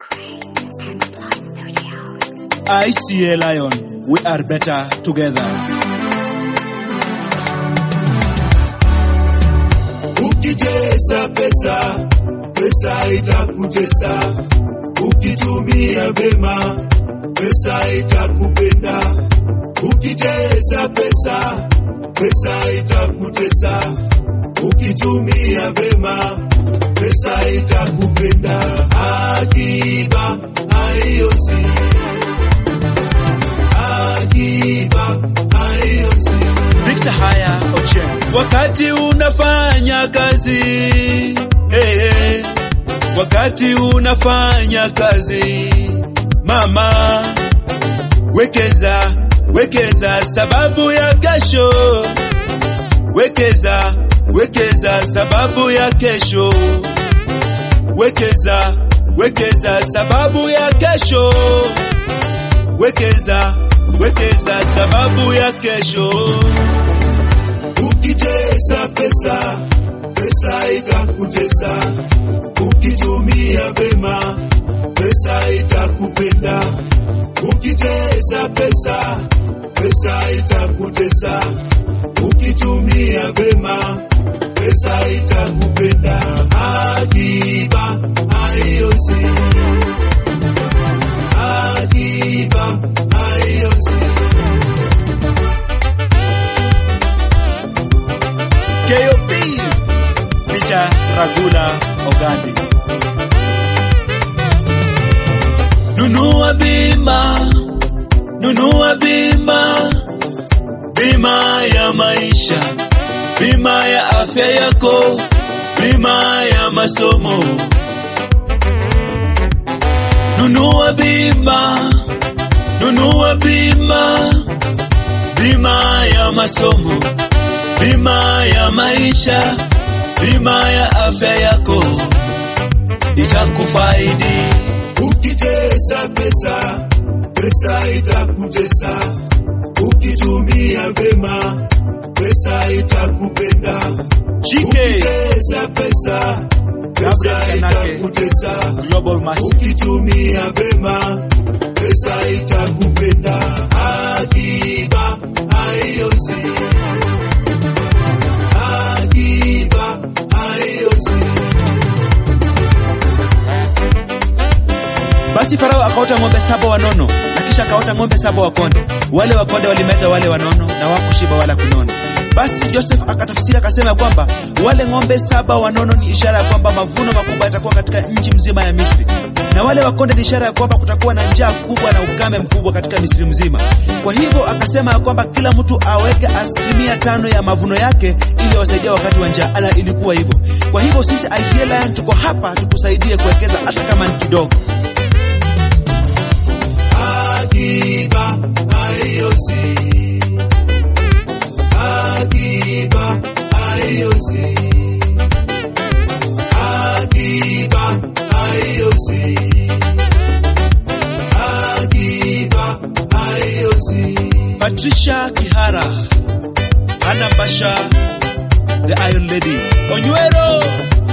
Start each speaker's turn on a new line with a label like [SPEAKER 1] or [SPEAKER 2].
[SPEAKER 1] ICA Lion, we are better together.
[SPEAKER 2] Ukitesa pesa, pesa itakutesa. Ukitumia vema, pesa itakupenda. Ukitesa pesa, pesa itakutesa. Ukitumia vema, pesa itakupenda. Akiba haiosi, akiba haiosi.
[SPEAKER 1] Victor Haya Ochieng. Wakati unafanya kazi hey, hey. Wakati unafanya kazi mama, wekeza wekeza sababu ya kesho, wekeza wekeza sababu ya kesho, wekeza wekeza sababu ya kesho, wekeza wekeza sababu ya kesho.
[SPEAKER 2] Ukitesa pesa, pesa itakutesa. Ukitumia vema, pesa itakupenda. Ukitesa pesa, pesa itakutesa. Ukitumia vema, pesa itakupenda. Akiba haiosi, akiba haiosi.
[SPEAKER 1] KOP Peter Ragula Ogandi. Nunua bima, nunua bima, bima ya maisha, bima ya afya yako, bima ya masomo. Nunua bima, nunua bima, bima ya masomo bima ya maisha, bima ya afya yako itakufaidi.
[SPEAKER 2] Ukitesa pesa, pesa itakutesa. Ukitumia vema, pesa itakupenda.
[SPEAKER 1] Chike
[SPEAKER 2] Ukitesa pesa, pesa
[SPEAKER 1] Gabriel Kanake.
[SPEAKER 2] itakutesa.
[SPEAKER 1] Global Massive.
[SPEAKER 2] Ukitumia vema, pesa itakupenda. Akiba haiosi, akiba haiosi.
[SPEAKER 1] Basi Farao akaota ng'ombe saba wanono na kisha akaota ng'ombe saba wakonde. Wale wakonde walimeza wale wanono na wakushiba wala kunona. Basi Joseph akatafsiri akasema kwamba wale ng'ombe saba wanono ni ishara ya kwamba mavuno makubwa yatakuwa katika nchi mzima ya Misri, na wale wakonde ni ishara ya kwamba kutakuwa na njaa kubwa na ukame mkubwa katika Misri mzima. Kwa hivyo akasema ya kwamba kila mtu aweke asilimia tano ya mavuno yake ili awasaidia wakati wa njaa, na ilikuwa hivyo. Kwa hivyo sisi ICA Lion tuko hapa tukusaidie kuwekeza hata kama ni kidogo.
[SPEAKER 2] Akiba haiosi, akiba haiosi, akiba haiosi, akiba haiosi.
[SPEAKER 1] Patricia Kihara, Hannah Basha, the Iron Lady, Onywero,